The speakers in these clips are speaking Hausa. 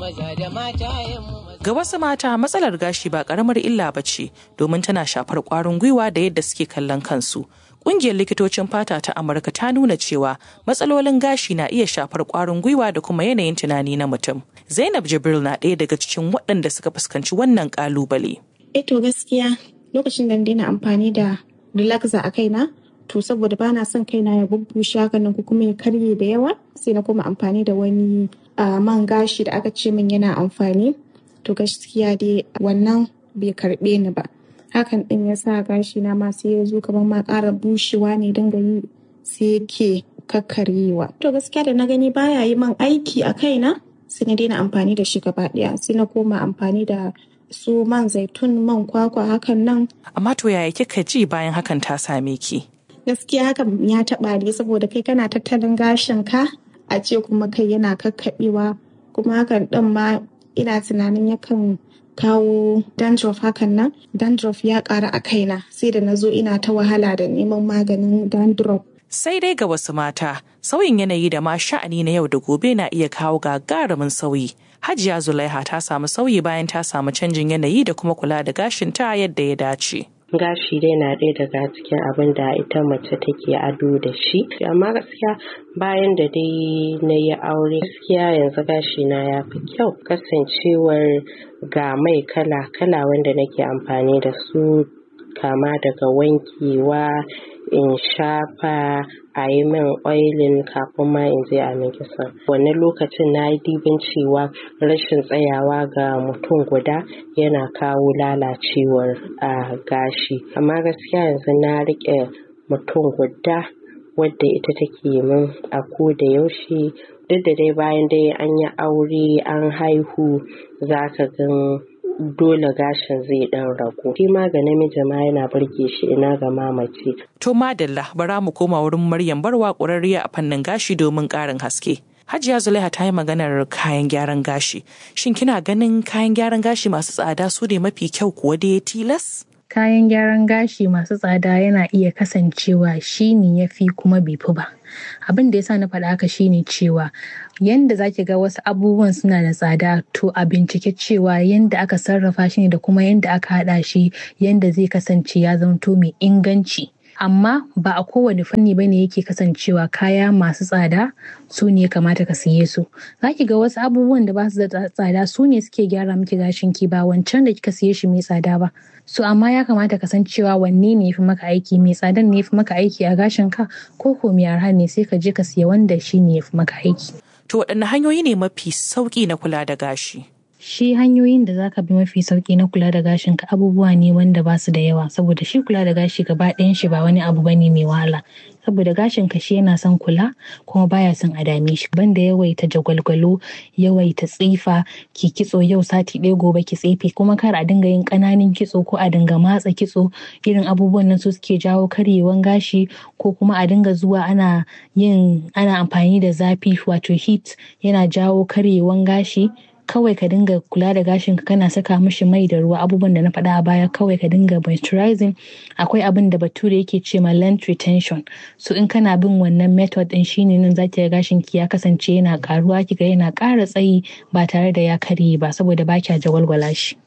maza da matayenmu Ga wasu mata matsalar gashi ba karamar illa ba ce domin tana shafar kwarin gwiwa da yadda suke kallon kansu. Ƙungiyar likitocin fata ta Amurka ta nuna cewa matsalolin gashi na iya shafar kwarin gwiwa da kuma yanayin tunani na mutum. Zainab Jibril na ɗaya daga cikin waɗanda suka fuskanci wannan ƙalubale. Eh to gaskiya lokacin da na daina amfani da relaxer a kaina to saboda bana son kaina ya bubbushe haka nan ko kuma ya karye da yawa sai na koma amfani da wani ah, man gashi da aka ce min yana amfani to gaskiya dai wannan bai karbe ni ba hakan din ya sa gashi na ma sai ya zo kamar ma ƙara bushewa ne dinga yi sai yake kakkaryewa to gaskiya da na gani baya yi man aiki a kaina sai na daina amfani da shi gaba ɗaya sai na koma amfani da su man zaitun man kwakwa hakan nan Amma to yaya kika ji bayan hakan ta same ki? gaskiya hakan ya taɓa ne saboda kai kana tattalin gashin ka a ce kuma kai yana kakkaɓewa kuma hakan ɗin ma ina tunanin yakan kawo dandruff hakan nan dandruff ya ƙara a kaina sai da na zo ina ta wahala da neman maganin dandruff Sai dai ga wasu mata, sauyin yanayi da ma sha'ani na yau da gobe na iya kawo gagarumin sauyi. Hajiya Zulaiha ta samu sauyi bayan ta samu canjin yanayi da kuma kula da gashinta yadda ya dace. gashi dai na ɗaya daga cikin abin da ita mace take ado da shi amma gaskiya bayan da dai na yi aure gaskiya yanzu gashi na ya fi kyau kasancewar ga mai kala kala wanda nake amfani da su kama daga wankewa in shafa a yi min oilin kafin ma in je a min kisan wannan lokacin na yi dibin cewa rashin tsayawa ga mutum guda yana kawo lalacewar a gashi amma gaskiya yanzu na riƙe mutum guda wadda ita take min a ko da yaushe duk da dai bayan dai an yi aure an haihu za ka gan dole gashin zai dan ragu shi ma ga namiji ma yana burge shi ina ga mamaci To madalla bara mu koma wurin Maryam Barwa ƙwararriya a fannin gashi domin ƙarin haske. Hajiya Zulaiha ta yi maganar kayan gyaran gashi. Shin kina ganin kayan gyaran gashi masu tsada su ne mafi kyau kuwa da ya tilas? kayan gyaran gashi masu tsada yana iya kasancewa shi ne ya fi kuma bai fi ba abin da ya sa na faɗa haka shine cewa yanda zaki ga wasu abubuwan suna da tsada to a bincike cewa yanda aka sarrafa shi ne da kuma yanda aka haɗa shi yanda zai kasance ya zamto mai inganci amma ba a kowane fanni ba ne yake kasancewa kaya masu tsada su ne kamata ka siye su za ki ga wasu abubuwan da ba su da tsada su ne suke gyara miki gashin ki ba wancan da kika siye shi mai tsada ba so amma ya kamata ka san cewa wanne ne fi maka aiki mai tsadan ne fi maka aiki a gashin ka ko ko mai arha ne sai ka je ka siya wanda shi ne fi maka aiki To waɗanne hanyoyi ne mafi sauƙi na kula da gashi? shi hanyoyin da zaka bi mafi sauki na kula da gashin ka abubuwa ne wanda ba su da yawa saboda shi kula da gashi gaba ɗayan shi ba wani abu bane mai wahala saboda gashin ka shi yana son kula kuma baya son a dame shi banda yawaita jagwalgwalo yawaita tsifa ki kitso yau sati ɗaya gobe ki tsefe kuma kar a dinga yin ƙananan kitso ko a dinga matsa kitso irin abubuwan nan su suke jawo karyewan gashi ko kuma a dinga zuwa ana yin ana amfani da zafi wato heat yana jawo karyewan gashi kawai ka dinga kula da gashinka kana saka mishi mai da ruwa abubuwan da na faɗa a baya kawai ka dinga moisturizing akwai abin da bature yake ce ma length retention so in kana bin wannan method din shine nan zaki ga gashin ki ya kasance yana karuwa kiga yana ƙara tsayi ba tare da ya karye ba saboda ba kya jawalwala shi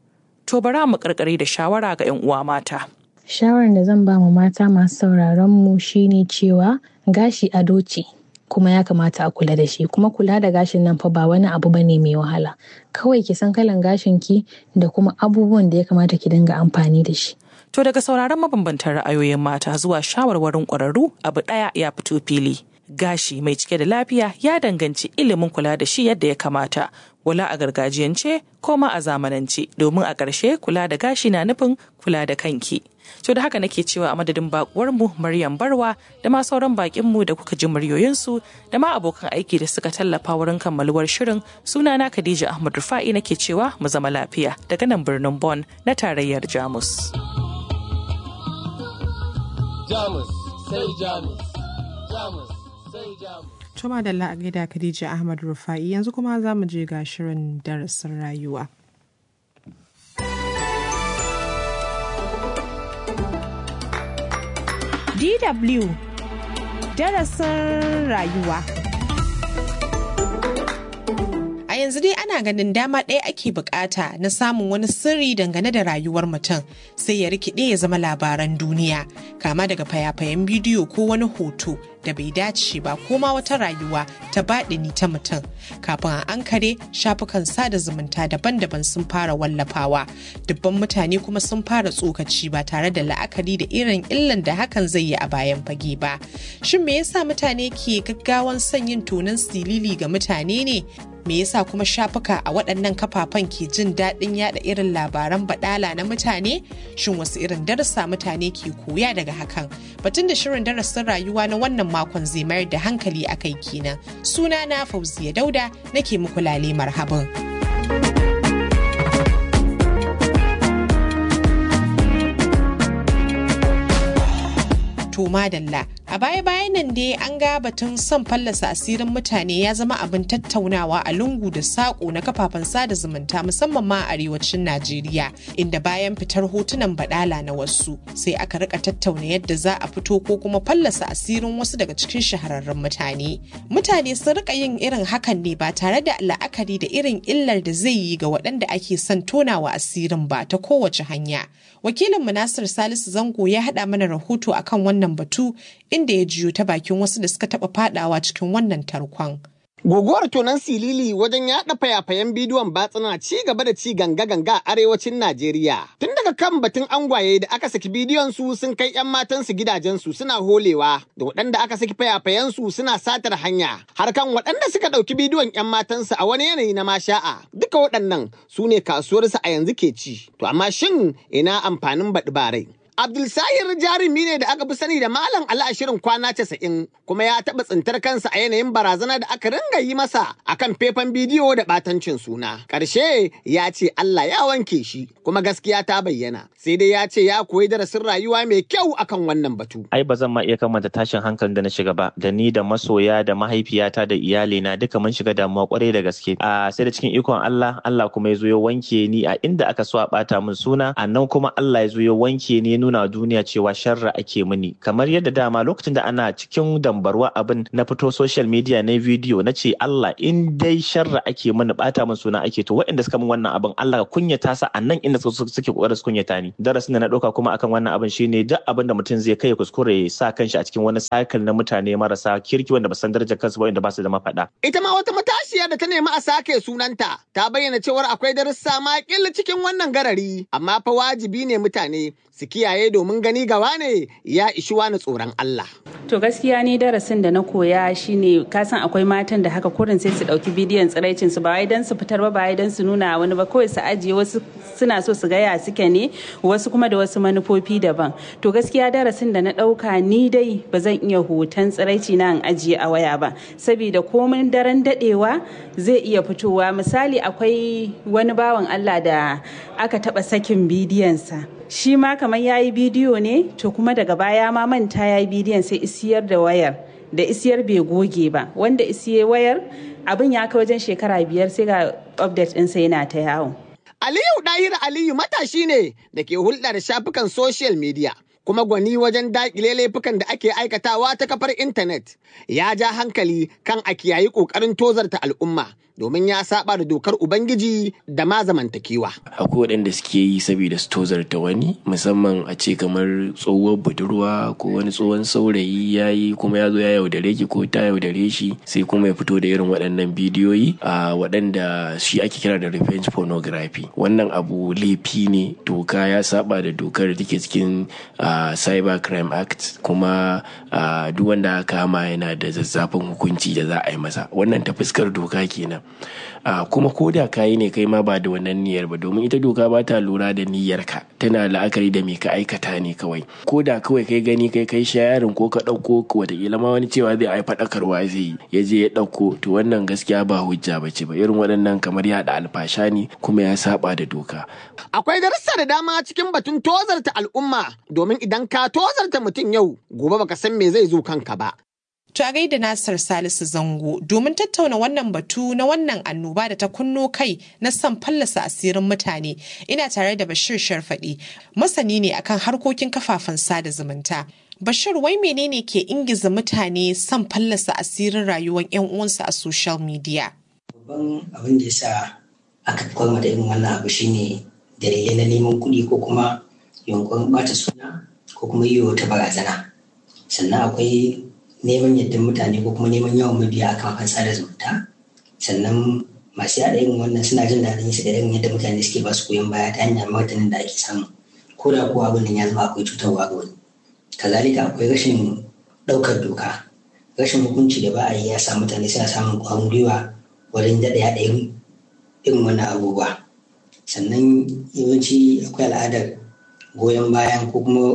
To bara mu karkare da shawara ga 'yan uwa mata. shawarar da zan ba mu mata masu sauraron mu shine cewa gashi ado ce kuma ya kamata a kula da shi kuma kula da gashin nan fa ba wani abu bane mai wahala kawai ki san kalan gashin ki da kuma abubuwan da ya kamata ki dinga amfani da shi To daga sauraron mabambantan ra'ayoyin mata zuwa shawarwarin ƙwararru abu ɗaya ya fito fili. Gashi mai cike da lafiya ya danganci ilimin kula da shi yadda ya kamata, wala a gargajiyance ko ma a zamanance domin a ƙarshe kula da gashi na nufin kula da kanki. To da haka nake cewa a madadin bakuwarmu Maryam Barwa da ma sauran bakinmu da kuka ji muryoyinsu da ma abokan aiki da suka tallafa wurin kammaluwar shirin sunana Khadija Ahmad Rufa'i nake cewa mu zama lafiya daga nan birnin Bonn na tarayyar Jamus. Jamus sai Jamus. Jamus sai Jamus. Tuma da a gaida Khadija Ahmad Rufa'i yanzu kuma za mu je ga shirin darasin rayuwa. DW darasin rayuwa. A yanzu yanzu dai ana ganin dama ɗaya ake bukata na samun wani sirri dangane da rayuwar mutum sai ya rikide ya zama labaran duniya kama daga fayafayen bidiyo ko wani hoto da bai dace ba ko ma wata rayuwa ta baɗini ta mutum kafin a ankare shafukan sada zumunta daban-daban sun fara wallafawa dubban mutane kuma sun fara tsokaci ba tare da la'akari da irin illan da hakan zai yi a bayan fage ba shin me yasa mutane ke gaggawan son yin tonon silili ga mutane ne me yasa kuma shafuka a waɗannan kafafen ke jin daɗin yada irin labaran baɗala na mutane shin wasu irin darasa mutane ke koya daga hakan batun da shirin darasin rayuwa na wannan makon zai mayar da hankali a kai kenan suna na fauziya dauda nake muku lale marhaban. to madalla a baya-bayan nan dai an ga batun son fallasa asirin mutane ya zama abin tattaunawa a lungu da saƙo na kafafen sada zumunta musamman ma a arewacin najeriya inda bayan fitar hotunan badala na wasu sai aka rika tattauna yadda za a fito ko kuma fallasa asirin wasu daga cikin shahararrun mutane mutane sun rika yin irin hakan ne ba tare da la'akari da irin illar da zai yi ga waɗanda ake son tonawa asirin ba ta kowace hanya wakilin Nasir salisu zango ya haɗa mana rahoto akan wannan batu inda ya jiyo ta bakin wasu da suka taɓa fadawa cikin wannan tarkon. Guguwar tonon silili wajen yaɗa fayafayen bidiyon batsuna ci gaba da ci ganga-ganga a arewacin Najeriya. Tun daga kan batun angwaye da aka saki bidiyon su sun kai 'yan matansu gidajensu suna holewa, da waɗanda aka saki fayafayen su suna satar hanya, har kan waɗanda suka ɗauki bidiyon 'yan matansu a wani yanayi na masha'a. Duka waɗannan su ne kasuwarsu a yanzu ke ci. To amma shin ina amfanin baɗi barai? Abdulsahir jarumi ne da aka fi sani da Malam Ali a shirin kwana casa'in kuma ya taɓa tsintar kansa a yanayin barazana da aka ringa yi masa akan faifan bidiyo da ɓatancin suna. Ƙarshe ya ce Allah ya wanke shi kuma gaskiya ta bayyana. Sai dai ya ce ya koyi darasin rayuwa mai kyau akan wannan batu. Ai ba zan ma iya kamanta tashin hankalin da na shiga ba da ni da masoya da mahaifiyata da iyalina duka mun shiga damuwa kwarai da gaske. A sai da cikin ikon Allah Allah kuma ya zo ya wanke ni a inda aka so a ɓata min suna a nan kuma Allah ya zo ya wanke ni nuna duniya cewa sharra ake mini kamar yadda dama lokacin da ana cikin dambarwa abin na fito social media na video na ce Allah in dai sharra ake mini bata min suna ake to waɗanda suka min wannan abin Allah ka kunyata sa a nan inda suke kokarin su kunyata ni darasin da na ɗauka kuma akan wannan abin shine duk abin da mutum zai kai kuskure ya sa kanshi a cikin wani cycle na mutane marasa kirki wanda ba san darajar kansu ba wanda ba su da mafaɗa. Ita ma wata matashiya da ta nemi a sake sunanta ta bayyana cewar akwai darussa ma cikin wannan garari amma fa wajibi ne mutane su kiyaye domin gani gawa ne ya ishi wani tsoron Allah. To gaskiya ni darasin da na koya shine kasan akwai matan da haka kurin sai su dauki bidiyon tsiraicin su ba wai dan su fitar ba ba wai dan su nuna wani ba kawai su ajiye wasu suna so su gaya suke ne wasu kuma da wasu manufofi daban. To gaskiya darasin da na dauka ni dai ba zan iya hoton tsiraici na in ajiye a waya ba saboda komin daren dadewa zai iya fitowa misali akwai wani bawan Allah da aka taba sakin bidiyonsa. shi ma kamar ya yi bidiyo ne to kuma daga baya ma manta ya yi bidiyon sai isiyar da wayar da isiyar bai goge ba wanda isiye wayar abin ya kai wajen shekara biyar sai ga update ɗinsa yana ta yawo. Aliyu Ɗahir Aliyu matashi ne da ke hulɗa da shafukan social media. kuma gwani wajen daƙile laifukan da ake aikatawa ta kafar intanet ya ja hankali kan a kiyayi ƙoƙarin tozarta al'umma domin ya saba da dokar ubangiji da ma zamantakewa. akwai waɗanda suke yi saboda su tozarta wani musamman a ce kamar tsohuwar budurwa ko wani tsohon saurayi ya yi kuma ya zo ya yaudare ki ko ta yaudare shi sai kuma ya fito da irin waɗannan bidiyoyi a waɗanda shi ake kira da revenge pornography wannan abu laifi ne doka ya saba da dokar da take cikin cyber crime act kuma duk wanda aka kama yana da zazzafin hukunci da za a yi masa wannan ta fuskar doka kenan Uh, kuma ko da kayi ne kai ma ba da wannan niyyar ba domin ita doka ba ta lura da niyyarka tana la'akari da me ka aikata ne kawai ko da kawai kai gani kai kai shayarin ko ka ɗauko wataƙila ma wani cewa zai ai faɗakarwa zai yi ya je ya ɗauko to wannan gaskiya ba hujja ba ce ba irin waɗannan kamar yaɗa alfasha ne kuma ya saba da doka. Akwai darussa da dama cikin batun tozarta al'umma domin idan ka tozarta mutum yau gobe baka san me zai zo kanka ba. To a gaida Nasir Salisu Zango domin tattauna wannan batu na wannan annoba da ta kunno kai na son fallasa asirin mutane ina tare da Bashir Sharfaɗi masani ne akan harkokin kafafen sada zumunta. Bashir wai menene ke ingiza mutane son fallasa asirin rayuwar 'yan uwansu a social media? babban abin da ya sa aka kwalma da irin wannan abu shine dalilai na neman kuɗi ko kuma yunkurin ɓata suna ko kuma yi wata barazana sannan akwai neman yadda mutane ko kuma neman yawan mabiya a kafafen sada zumunta sannan masu yaɗa irin wannan suna jin daɗin su da irin yadda mutane suke ba su goyon baya ta hanyar martanin da ake samu ko da kuwa abin nan ya zama akwai cutarwa ga wani kazalika akwai rashin ɗaukar doka rashin hukunci da ba a yi ya sa mutane suna samun ƙwarin gwiwa wajen daɗa yaɗa irin wannan abubuwa sannan yawanci akwai al'adar goyon bayan ko kuma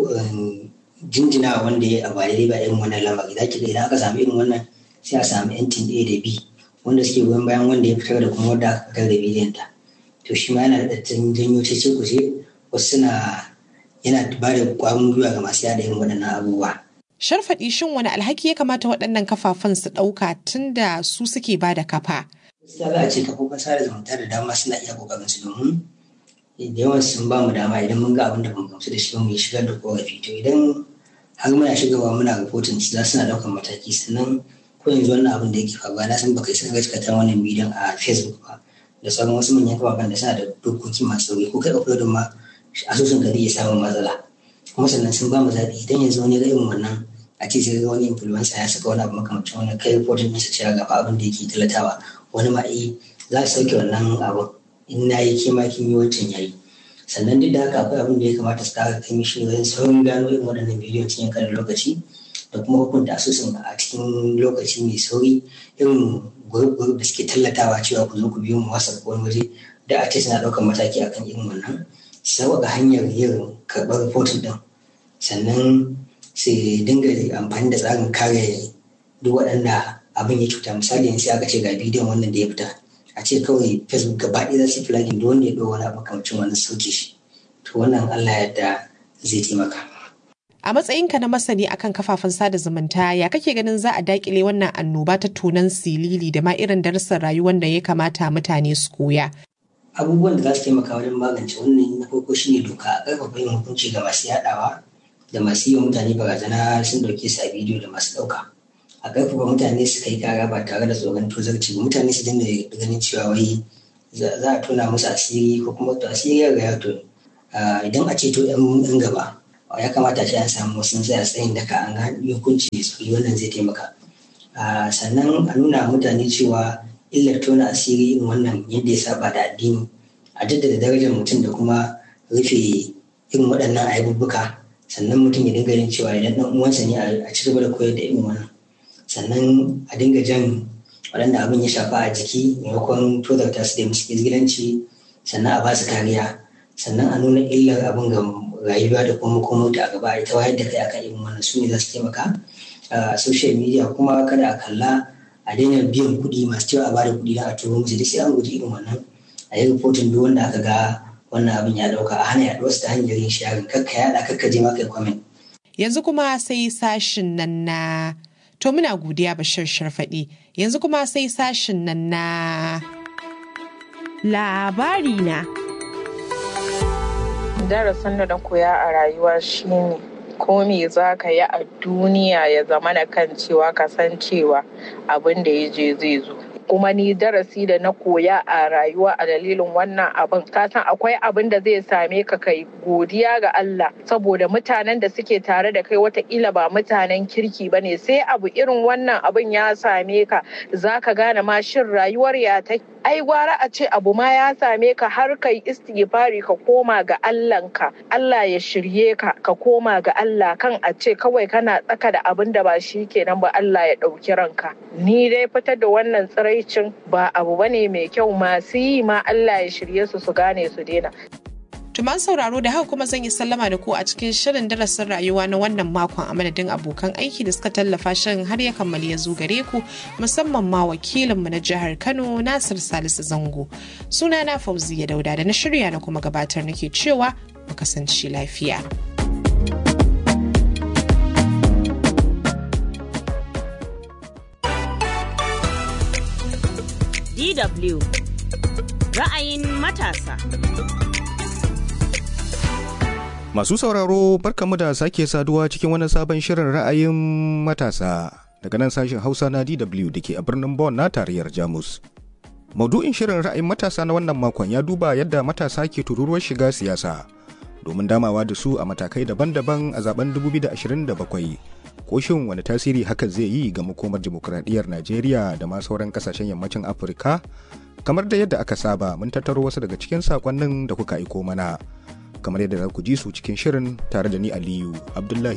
jinjina wanda ya abu daidai ba irin wannan lamari za ki ga idan aka samu irin wannan sai a samu yantin A da B wanda suke goyon bayan wanda ya fitar da kuma wanda aka fitar da bidiyon ta to shi ma yana da janyo cece kuce wasu suna yana ba da ƙwarin gwiwa ga masu yada irin waɗannan abubuwa Sharfaɗi shin wani alhaki ya kamata waɗannan kafafen su ɗauka tun da su suke ba da kafa? gaskiya za a ce kafofin sada zumunta da dama suna iya kokarin su domin da yawan sun ba mu dama idan mun ga abin da bamu gamsu da shi mu yi shigar da korafi to idan har muna shigarwa muna rahoton su za suna ɗaukar mataki sannan ko yanzu wannan abin da yake faruwa na san baka isa gaskata wannan bidiyon a facebook ba da sauran wasu manyan kafafen da suna da dokoki masu sauri ko kai uploadin ma asusun ka zai iya samun matsala kuma sannan sun ba mu zaɓi idan yanzu wani ga irin wannan a ce sai wani influencer ya saka wani abu makamacin wani kai reporting ɗinsa cewa ga abin da yake talatawa wani ma eh za su sauke wannan abin in na yi ke ma kin yi wancan yayi sannan duk da haka akwai abin da ya kamata su kara kai mishi wajen saurin gano irin waɗannan bidiyon cikin karin lokaci da kuma hukunta asusun a cikin lokaci mai sauri irin gurub da suke tallatawa cewa ku zo ku biyo mu wasa ko wani waje da a ce suna ɗaukar mataki akan irin wannan sauƙaƙa hanyar yin karɓar rahoton ɗin sannan su dinga amfani da tsarin kare duk waɗanda abin ya cuta misali yanzu aka ce ga bidiyon wannan da ya fita a ce kawai facebook gaba ɗaya za su yi filagin da wanda ya ɗau wani abu kamcin wannan sauke shi to wannan allah yadda zai taimaka A matsayinka na masani akan kafafen sada zumunta ya kake ganin za a dakile wannan annoba ta tunan silili da ma irin darussan rayuwar da ya kamata mutane su koya. abubuwan da za su taimaka wajen magance wannan na farko shine doka a ƙarfafa yin hukunci ga masu yaɗawa da masu yi wa mutane barazana sun ɗauke su a bidiyo da masu ɗauka a ƙarfafa mutane su kai kara ba tare da tsoron tozarci ba mutane su dinga ganin cewa wai za a tona musu asiri ko kuma to asiri ya riga to idan a ceto yan gaba ya kamata ce an samu wasu tsaya tsayin daka an ga hukunci su wannan zai taimaka sannan a nuna mutane cewa illar tona asiri irin wannan yadda ya saba da addini a jaddada darajar mutum da kuma rufe irin waɗannan ayyubuka sannan mutum ya dinga yin cewa idan ɗan uwansa ne a ci gaba da koyar da irin wannan sannan a dinga jan waɗanda abin ya shafa a jiki maimakon tozarta su da musu izgilanci sannan a ba su kariya sannan a nuna illar abin ga rayuwa da kuma makomota a gaba ita wayar da kai akan irin wannan su ne za su taimaka a social media kuma kada a kalla a daina biyan kuɗi masu cewa a bada kuɗi don a turo musu duk sai an guji irin wannan a yi rahoton duk wanda aka ga wannan abin ya ɗauka a hana yaɗuwar su ta hanyar yin sharing kakka yaɗa kakka je ma kai comment. Yanzu kuma sai sashin nan na to muna godiya bashir sharfaɗi yanzu kuma sai sashin nan na labari na. darasin da na koya a rayuwa shine ko me za ka yi a duniya ya zama na kan cewa ka san cewa abin da ya je zai zo kuma ni darasi da na koya a rayuwa a dalilin wannan abin ka san akwai abin da zai same ka kai godiya ga Allah saboda mutanen da suke tare da kai watakila ba mutanen kirki ba ne sai abu irin wannan abin ya same ka za ka gane ma shin rayuwar ya ta ai gwara a ce abu ma ya same ka har kai istighfari ka koma ga Allahnka Allah ya shirye ka ka koma ga Allah kan a ce kawai kana tsaka da abin da ba shi kenan ba Allah ya ɗauki ranka ni dai fitar da wannan tsiraicin ba abu bane mai kyau masu yi ma Allah ya shirye su su gane su daina Tuman sauraro da haka kuma zan yi sallama da ku a cikin shirin darasin rayuwa na wannan makon a madadin abokan aiki da suka tallafa shirin har ya kammali ya zo gare ku musamman ma wakilinmu na jihar Kano Nasir Salisu Zango. Suna na Fauziya Dauda da na shirya na kuma gabatar nake cewa mu kasance lafiya. DW ra'ayin matasa. Masu sauraro barkamu da sake saduwa cikin wani sabon shirin ra'ayin matasa daga nan sashen Hausa na DW da ke a birnin Bonn na tarayyar Jamus. Maudu'in shirin ra'ayin matasa na wannan makon ya duba yadda matasa ke tururuwar shiga siyasa domin damawa da su a matakai daban-daban a zaben 2027. Ko shin wani tasiri hakan zai yi ga makomar dimokuraɗiyyar Najeriya da ma sauran kasashen yammacin Afirka? Kamar da yadda aka saba mun tattaro wasu daga cikin sakonnin da kuka aiko mana. Kamar yadda za ku ji su cikin shirin tare da ni Aliyu Abdullahi